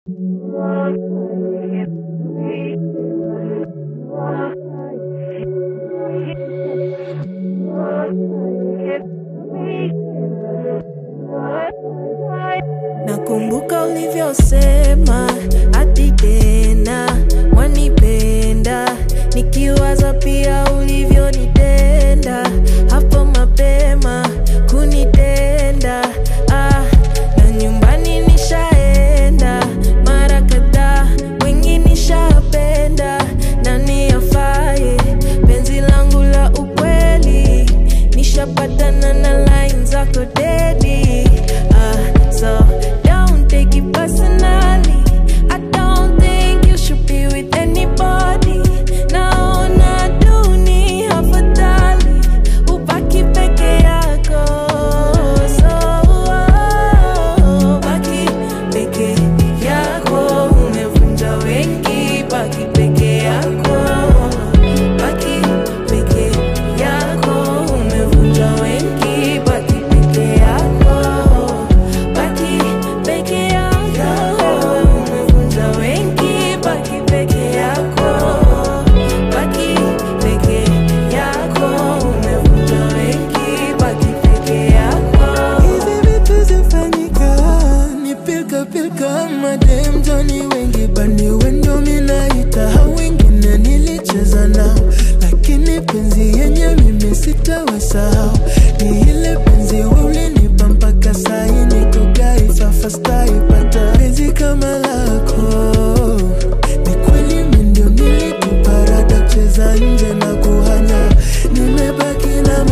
Nakumbuka ulivyosema ati tena wanipenda, nikiwaza pia ulivyonitenda hapo mapema kunitenda. Ah, na nyumbani nishaenda mara kadhaa, wengi nishapenda, nani afaye penzi langu la ukweli, nishapatana na line zako dedi. Ah, so don't take it personally. I don't think you should be with anybody. Naona dunia afadhali ubaki peke yako. So, oh, baki peke yako, umevunja wengi, baki peke yako. Baki peke yako, umevunja wengi, baki peke yako. Baki peke yako, umevunja wengi, baki peke yako. Baki peke yako, umevunja wengi, baki peke yako. Hizi vitu zifanyika ni pilka pilka, madem Johnny wengi bani wendo minaita, hao wengine nilicheza nao, lakini penzi yenye mimi sitawasahau ni ile penzi wewe ulinipa mpaka sai niko gaifa fast taipata penzi kama lako ni kweli mimi ndio nilikupa rada cheza nje na kuhanya nimebaki na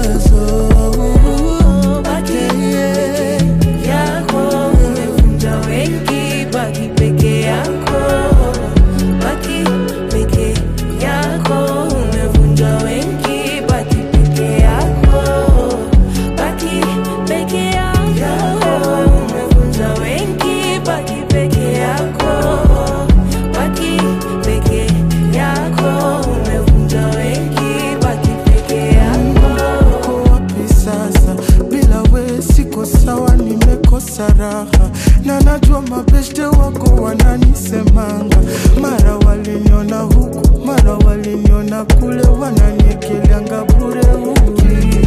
mawazo Baki peke yako, umevunja wengi, baki peke yako. Baki peke yako, umevunja wengi, baki peke yako. Baki peke yako, umevunja wengi, baki peke yako. Baki peke yako, umevunja wengi, baki peke yako. uko wapi sasa? Bila we siko sawa, nimekosa raha na najua mabeshte wako wananisemanga, mara waliniona huku, mara waliniona kule, wananiekelanga bure huku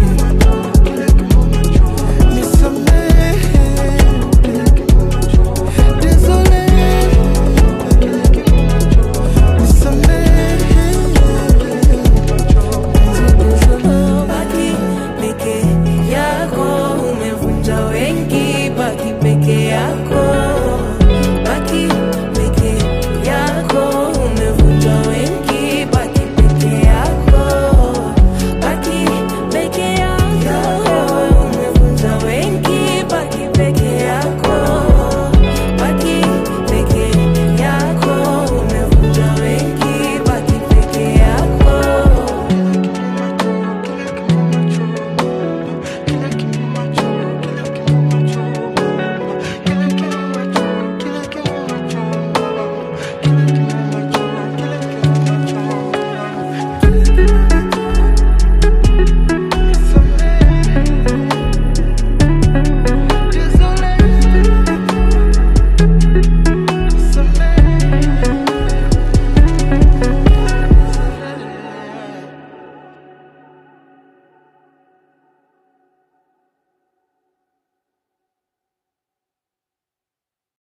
Nisamehe, désolé, nisamehe Baki peke yako, umevunja wengi, baki peke yako. Baki peke yako, umevunja wengi, baki peke yako. Baki peke yako, umevunja wengi, baki peke yako. Baki peke yako, umevunja wengi, baki peke yako. Désolé.